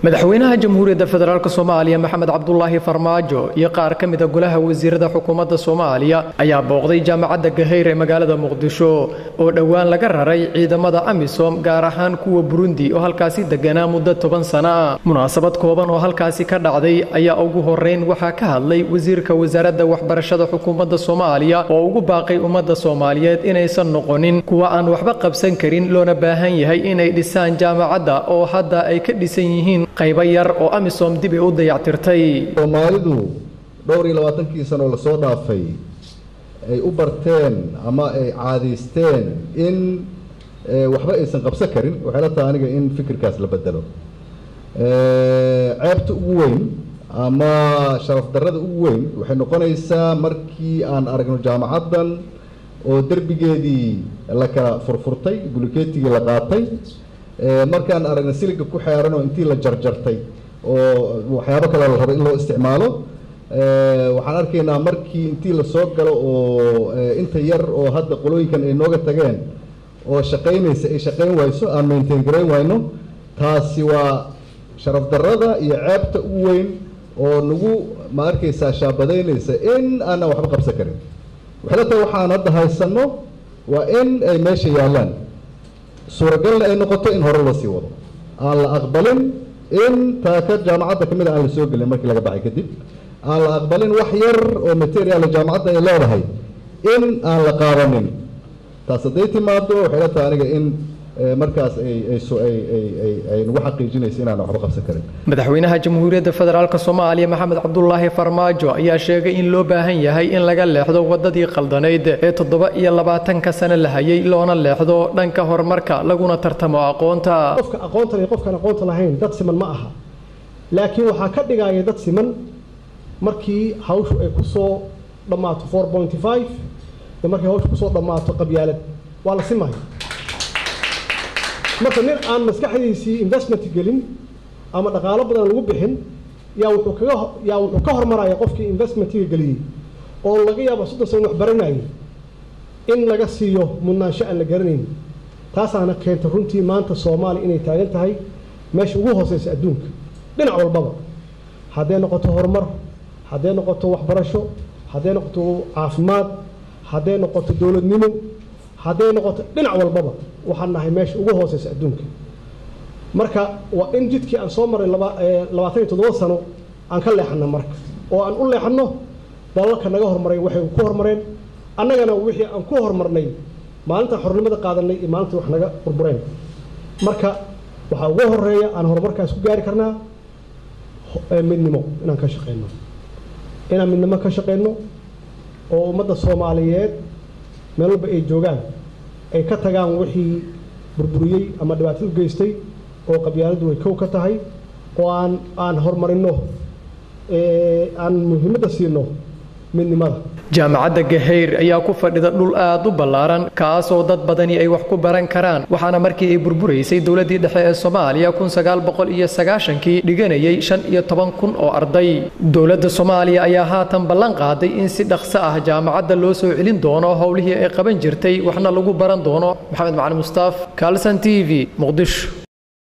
madaxweynaha jamhuuriyadda federaalk soomaaliya maxamed cabdulaahi farmaajo iyo qaar ka mida golaha wasiirada xukuumadda soomaaliya ayaa booqday jaamacadda gahayr ee magaalada muqdisho oo dhowaan laga raray ciidamada amisom gaar ahaan kuwa burundi oo halkaasi deganaa muddo toban sana munaasabad kooban oo halkaasi ka dhacday ayaa ugu horeyn waxaa ka hadlay wasiirka wasaaradda waxbarashada xukuumadda soomaaliya oo ugu baaqay ummadda soomaaliyeed inaysan noqonin kuwa aan waxba qabsan karin loona baahan yahay inay dhisaan jaamacadda oo hadda ay ka dhisan yihiin qaybo yar oo amisom dib ay u dayactirtay soomaalidu dhowr iyo labaatankii sano lasoo dhaafay ay u barteen ama ay caadaysteen in waxba aysan qabsan karin waxay la tahay aniga in fikirkaas la bedelo ceebta ugu weyn ama sharaf darrada ugu weyn waxay noqonaysaa markii aan aragno jaamacaddan oo derbigeedii la kala furfurtay bulikeetigii la qaatay markaan aragna siliga ku xeeran oo intii la jarjartay oo waxyaabo kale la rabo in loo isticmaalo waxaan arkaynaa markii intii lasoo galo oo inta yar oo hadda qolooyinkan ay nooga tageen oo shaqaynaysa ay shaqayn wayso aan maintain garayn wayno taasi waa sharaf darrada iyo ceebta ugu weyn oo nagu ma arkaysaa shaabadaynaysa in aanan waxba qabsan karin waxay la tahay waxaan hadda haysanno waa in ay meesha yaallaan suuragalna ay noqoto in hore loo sii wado aan la aqbalin in taaka jaamacadda ka mid a aan la soo gelin markii laga baxay kadib aan la aqbalin wax yar oo material jaamacadda ay leedahay in aan la qaadanin taas hadday timaado waxay la tahay aniga in markaas ay nagu xaqiijinayso inaan waxba qabsan karin madaxweynaha jamhuuriyadda federaalk soomaaliya maxamed cabdulaahi farmaajo ayaa sheegay in loo baahan yahay in laga leexdo wadadii qaldanayd ee toddoba iyo labaatanka sano la hayay loona leexdo dhanka horumarka laguna tartamo aqoonta qofka aqoonta iyo qofkaan aqoonta lahayn dad siman ma aha laakiin waxaa ka dhigaya dad siman markii hawshu ay kusoo dhammaato four pointy five iyo markii hawshu kusoo dhammaato qabyaalad waa la simaya marka nin aan maskaxdiisii investment gelin ama dhaqaalo badan lagu bixin yaa wuxuu kaga yaa wuxuu ka hormaraya qofkii investmentiga geliyey oo laga yaabo soddon sano wax baranayay in laga siiyo mudnaansho aan la garanayn taasaana keenta runtii maanta soomaaliya inay taagan tahay meesha ugu hooseysa adduunka dhinac walbaba hadday noqoto horumar hadday noqoto waxbarasho hadday noqoto caafimaad hadday noqoto dowladnimo hadday noqoto dhinac walbaba waxaan nahay meesha ugu hooseysa adduunka marka waa in jidkii aan soo maray labaatan iyo toddoba sano aan ka leexano marka oo aan u leexano dalalka naga hormaray waxay ku hormareen annagana wixii aan ku hormarnay maalintaan xornimada qaadanay iyo maalintii wax naga burbureen marka waxaa ugu horeeya aan horumarkaas ku gaari karnaa midnimo inaan ka shaqeyno inaan midnimo ka shaqeyno oo ummadda soomaaliyeed meel walba ay joogaan ay ka tagaan wixii burburiyey ama dhibaato u geystay oo qabyaaladdu way kow ka tahay oo aan aan horumarino aan muhiimadda siino midnimada jaamacadda gahayr ayaa ku fadhida dhul aad u ballaaran kaasoo dad badani ay wax ku baran karaan waxaana markii ay burburaysay dowladdii dhexe ee soomaaliya kun sagaal boqol iyo sagaashankii dhiganayay shan iyo toban kun oo arday dowladda soomaaliya ayaa haatan ballan qaaday in si dhaqso ah jaamacadda loo soo celin doono howlihii ay qaban jirtay waxna lagu baran doono maxamed macali mustaaf kalson t v muqdisho